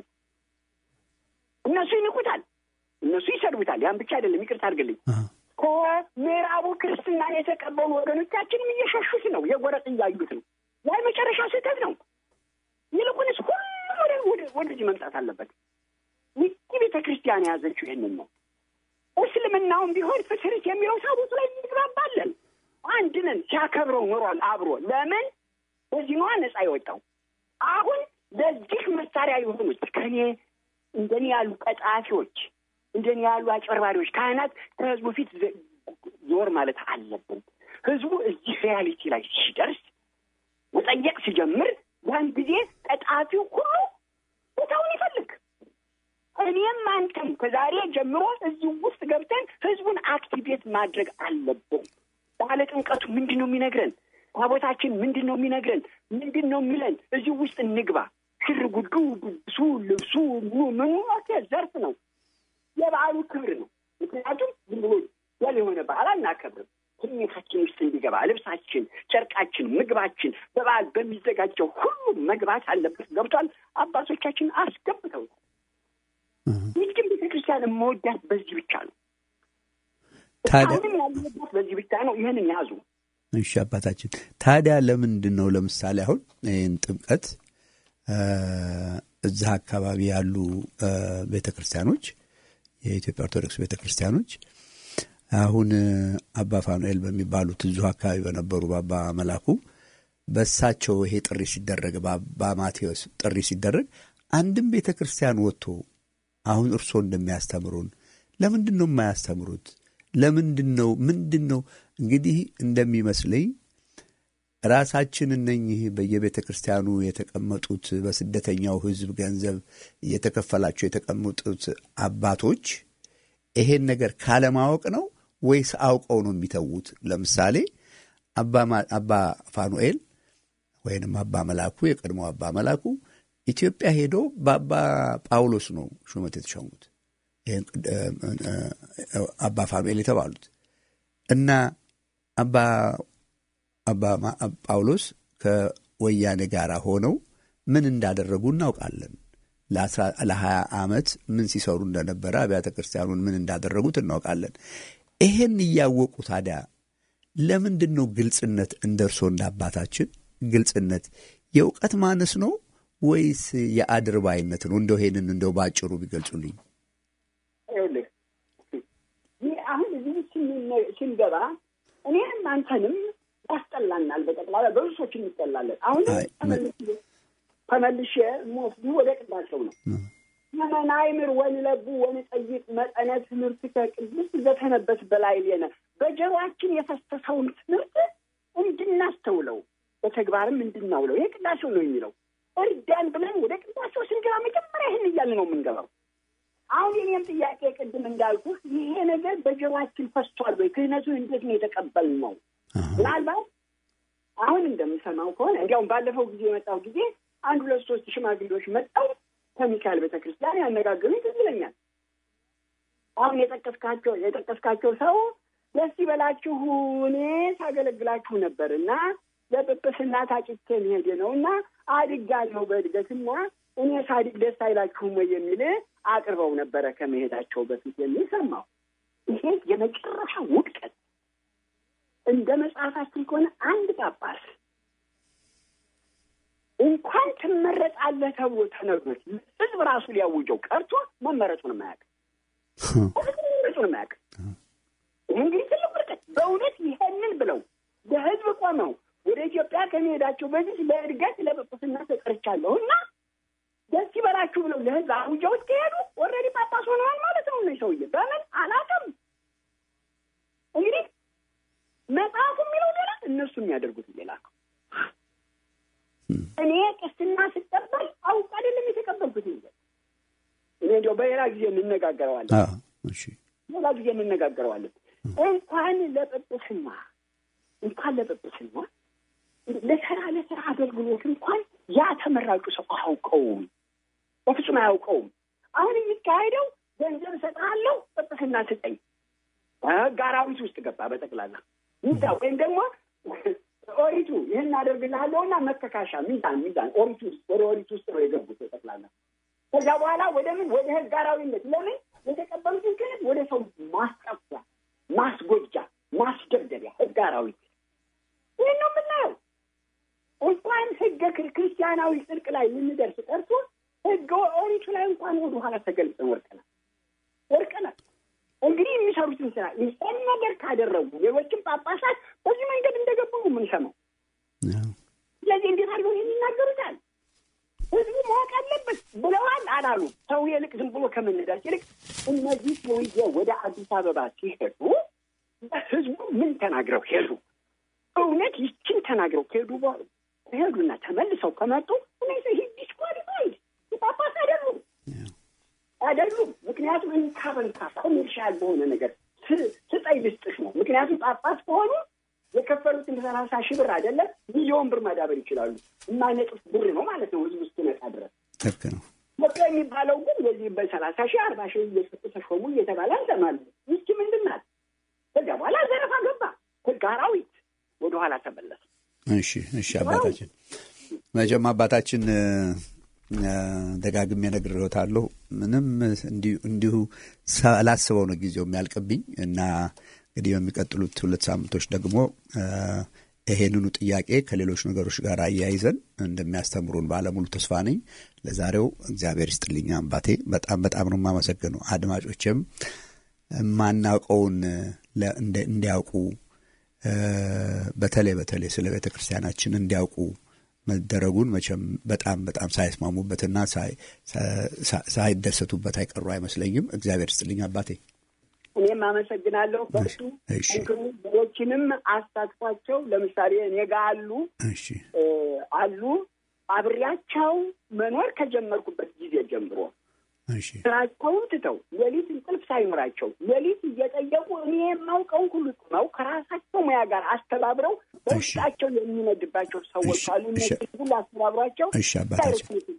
እነሱ ይንቁታል፣ እነሱ ይሰድቡታል። ያን ብቻ አይደለም፣ ይቅርታ አድርግልኝ ከምዕራቡ ክርስትናን የተቀበሉ ወገኖቻችንም እየሸሹት ነው፣ የጎረጥ እያዩት ነው። ያ የመጨረሻ ስህተት ነው። ይልቁንስ ሁሉም ወደዚህ መምጣት አለበት። ይቺ ቤተ ክርስቲያን የያዘችው ይህንን ነው። እስልምናውም ቢሆን ፍትርት የሚለው ታቦቱ ላይ እንግባባለን። አንድ ነን ሲያከብረው ኖሯል አብሮ። ለምን በዚህ ነዋ ነጻ የወጣው። አሁን ለዚህ መሳሪያ የሆኑት ከኔ እንደኔ ያሉ ቀጣፊዎች እንደኔ ያሉ አጭበርባሪዎች ካህናት ከህዝቡ ፊት ዞር ማለት አለብን። ህዝቡ እዚህ ሪያሊቲ ላይ ሲደርስ መጠየቅ ሲጀምር ያን ጊዜ ቀጣፊው ሁሉ ቦታውን ይፈልግ። እኔም አንተም ከዛሬ ጀምሮ እዚህ ውስጥ ገብተን ህዝቡን አክቲቬት ማድረግ አለብን። ባለ ጥምቀቱ ምንድን ነው የሚነግረን? ታቦታችን ምንድን ነው የሚነግረን? ምንድን ነው የሚለን? እዚህ ውስጥ እንግባ። ሽር ጉዱ፣ ድግሱ፣ ልብሱ፣ ምኑ ምኑ ዘርፍ ነው የበዓሉ ክብር ነው። ምክንያቱም ዝም ብሎ ያለ የሆነ በዓል አናከብርም። ስሜታችን ውስጥ እንዲገባ ልብሳችን፣ ጨርቃችን፣ ምግባችን በበዓል በሚዘጋጀው ሁሉ መግባት አለበት። ገብቷል። አባቶቻችን አስገብተውታል። ይህችን ቤተክርስቲያን የምወዳት በዚህ ብቻ ነው። አሁንም ያለበት በዚህ ብቻ ነው። ይህንን ያዙ። እሺ አባታችን፣ ታዲያ ለምንድን ነው ለምሳሌ አሁን ይህን ጥምቀት እዛ አካባቢ ያሉ ቤተ ክርስቲያኖች የኢትዮጵያ ኦርቶዶክስ ቤተ ክርስቲያኖች አሁን አባ ፋኑኤል በሚባሉት እዚሁ አካባቢ በነበሩ በአባ መላኩ በእሳቸው ይሄ ጥሪ ሲደረግ በአባ ማቴዎስ ጥሪ ሲደረግ አንድም ቤተ ክርስቲያን ወጥቶ አሁን እርስዎ እንደሚያስተምሩን ለምንድን ነው የማያስተምሩት? ለምንድን ነው ምንድን ነው እንግዲህ እንደሚመስለኝ ራሳችን እነኚህ በየቤተ ክርስቲያኑ የተቀመጡት በስደተኛው ሕዝብ ገንዘብ እየተከፈላቸው የተቀመጡት አባቶች ይሄን ነገር ካለማወቅ ነው ወይስ አውቀው ነው የሚተዉት? ለምሳሌ አባ ፋኑኤል ወይንም አባ መላኩ የቀድሞ አባ መላኩ ኢትዮጵያ ሄዶ በአባ ጳውሎስ ነው ሹመት የተሸሙት አባ ፋኑኤል የተባሉት እና አባ አባ ጳውሎስ ከወያኔ ጋር ሆነው ምን እንዳደረጉ እናውቃለን። ለሀያ ዓመት ምን ሲሰሩ እንደነበረ አብያተ ክርስቲያኑን ምን እንዳደረጉት እናውቃለን። ይሄን እያወቁ ታዲያ ለምንድን ነው ግልጽነት እንደ እርሶ እንደ አባታችን ግልጽነት የእውቀት ማነስ ነው ወይስ የአድርባይነት ነው? እንደው ይሄንን እንደው ባጭሩ ቢገልጹልኝ። ይኸውልህ ይህ አሁን እዚህ ስን- ስንገባ እኔም አንተንም ያስጠላናል። በጠቅላላ በብዙ ሰዎች እንጠላለን። አሁንም አይ፣ ተመልሼ ተመልሼ የምወስዱ ወደ ቅዳሴው ነው። መናይምር ወንለቡ ወንጠይቅ መጠነ ትምህርት ከቅዱስ ዘተነበስ በላይ ሌነ በጀሯችን የፈሰሰውን ትምህርት እንድናስተውለው በተግባርም እንድናውለው ይህ ቅዳሴው ነው የሚለው። እርዳን ብለን ወደ ቅዳሴው ስንገባ መጀመሪያ ይህን እያልን ነው የምንገባው። አሁን የኔም ጥያቄ ቅድም እንዳልኩ ይሄ ነገር በጀሯችን ፈስቷል ወይ? ክህነቱን እንዴት ነው የተቀበልነው? ምናልባት አሁን እንደምሰማው ከሆነ እንዲያውም ባለፈው ጊዜ የመጣው ጊዜ አንድ ሁለት ሶስት ሽማግሌዎች መጣው ከሚካኤል ቤተክርስቲያን ያነጋገሩኝ ትዝ ይለኛል። አሁን የጠቀስካቸው የጠቀስካቸው ሰው ደስ ይበላችሁ እኔ ሳገለግላችሁ ነበር እና ለጵጵስና ታጭቼ መሄድ ነው እና አድጋለሁ በእድገትና እኔ ሳድግ ደስ አይላችሁም ወይ የሚል አቅርበው ነበረ ከመሄዳቸው በፊት የሚል ሰማሁ። ይሄ የመጨረሻ ውድቀት እንደ መጽሐፋችን ከሆነ አንድ ጳጳስ እንኳን ትመረጣለህ ተብሎ ተነግሮት ሕዝብ ራሱ ሊያውጀው ቀርቶ መመረጡን የማያውቅ መመረጡን የማያውቅ ይህ እንግዲህ ትልቅ ውድቀት በእውነት ይሄንን ብለው ለሕዝብ ቆመው ወደ ኢትዮጵያ ከመሄዳቸው በፊት ለእድገት ለጵጵስና ተጠርቻለሁ እና ደስ ይበላችሁ ብለው ለሕዝብ አውጀውት ከሄዱ ኦልሬዲ ጳጳስ ሆነዋል ማለት ነው። እነዚህ ሰውዬ በምን አላውቅም። እንግዲህ መጽሐፉ የሚለው ሌላ፣ እነሱ የሚያደርጉት ሌላ ነው። እኔ ቅስና ስቀበል አውቅ አይደለም የተቀበልኩት እንጂ እኔ እንዲያው በሌላ ጊዜ እንነጋገረዋለን። አዎ፣ እሺ፣ ሌላ ጊዜ እንነጋገረዋለን። እንኳን ለጵጵስና እንኳን ለጵጵስና ለስራ ለስራ አገልግሎት እንኳን ያ ተመራጩ ሰው አያውቀውም፣ በፍጹም አያውቀውም። አሁን የሚካሄደው ገንዘብ እሰጥሃለሁ ጵጵስና ስጠኝ ሕግ አራዊት ውስጥ ገባ በጠቅላላ ሚዛ ወይም ደግሞ ኦሪቱ ይህን አደርግልሃለሁ እና መከካሻ ሚዛን ሚዛን ኦሪቱ ውስጥ ወደ ኦሪቱ ውስጥ ነው የገቡት በጠቅላላ። ከዛ በኋላ ወደ ምን ወደ ሕግ አራዊነት ለምን የተቀበሉትን ክህነት ወደ ሰው ማስጠፊያ፣ ማስጎጃ፣ ማስደብደቢያ ሕግ አራዊት ይህን ነው የምናየው። እንኳን ሕገ ክር- ክርስቲያናዊ ጽድቅ ላይ ልንደርስ ቀርቶ ሕገ ኦሪቱ ላይ እንኳን ወደ ኋላ ተገልጸን ወርቀናል ወርቀናል። እንግዲህ የሚሰሩትን ስራ ይህን ነገር ካደረጉ ሌሎችም ጳጳሳት በዚህ መንገድ እንደገቡ ነው የምንሰማው። አዎ፣ ስለዚህ እንዴት አድርገው ይህን ይናገሩታል? ህዝቡ ማወቅ አለበት ብለዋል አላሉ። ሰው ይልቅ ዝም ብሎ ከመነዳት ይልቅ እነዚህ ሰውዬ ወደ አዲስ አበባ ሲሄዱ ህዝቡ ምን ተናግረው ሄዱ? እውነት ይችን ተናግረው ከሄዱ በ- ከሄዱና ተመልሰው ከመጡ እነዚህ ይህ ዲስኳሊፋይድ ጳጳስ አይደሉም አይደሉም። ምክንያቱም እንካ በንካ ኮሜርሻል በሆነ ነገር ስ- ስጠኝ ልስጥሽ ነው። ምክንያቱም ጳጳስ ከሆኑ የከፈሉትን ሰላሳ ሺህ ብር አይደለም ሚሊዮን ብር ማዳበር ይችላሉ። የማይነጥፍ ብር ነው ማለት ነው ህዝብ እስኪነቃ ድረስ። ልክ ነው። በቃ የሚባለው ግን በዚህ በሰላሳ ሺህ አርባ ሺህ እየሰጡ ተሾሙ እየተባለ እንሰማለን። ይቺ ምንድን ናት? ከዚያ በኋላ ዘረፋ ገባ። ህግ አራዊት ወደኋላ ተመለሰ። እሺ፣ እሺ አባታችን መቼም አባታችን እ፣ እ፣ ደጋግሜ ነግሬዎታለሁ። ምንም እንዲሁ- እንዲሁ ሳላስበው ነው ጊዜው የሚያልቅብኝ እና እንግዲህ በሚቀጥሉት ሁለት ሳምንቶች ደግሞ እ፣ ይሄንኑ ጥያቄ ከሌሎች ነገሮች ጋር አያይዘን እንደሚያስተምሩን ባለሙሉ ተስፋ ነኝ። ለዛሬው እግዚአብሔር ይስጥልኝ አባቴ፣ በጣም በጣም ነው የማመሰግነው። አድማጮችም የማናውቀውን ለ- እንደ- እንዲያውቁ እ፣ በተለይ በተለይ ስለ ቤተ ክርስቲያናችን እንዲያውቁ መደረጉን መቼም በጣም በጣም ሳይስማሙበትና ሳይ- ሳ- ሳይደሰቱበት አይቀሩ አይመስለኝም። እግዚአብሔር ይስጥልኝ አባቴ። እኔም አመሰግናለሁ። በሱ እሺ። ጠንክሩ። ሌሎችንም አሳትፏቸው። ለምሳሌ እኔ ጋ አሉ እሺ እ፣ አሉ አብሬያቸው መኖር ከጀመርኩበት ጊዜ ጀምሮ እሺ ስራቸውን ትተው ሌሊት እንቅልፍ ሳይኖራቸው ሌሊት እየጠየቁ እኔ የማውቀውን ሁሉ ጥመው ከራሳቸው ሙያ ጋር አስተባብረው በውስጣቸው የሚነድባቸው ሰዎች እሺ፣ አሉ። እሺ። እነዚህ ሁሉ አስተባብሯቸው እሺ አባታችን ዳይሬክት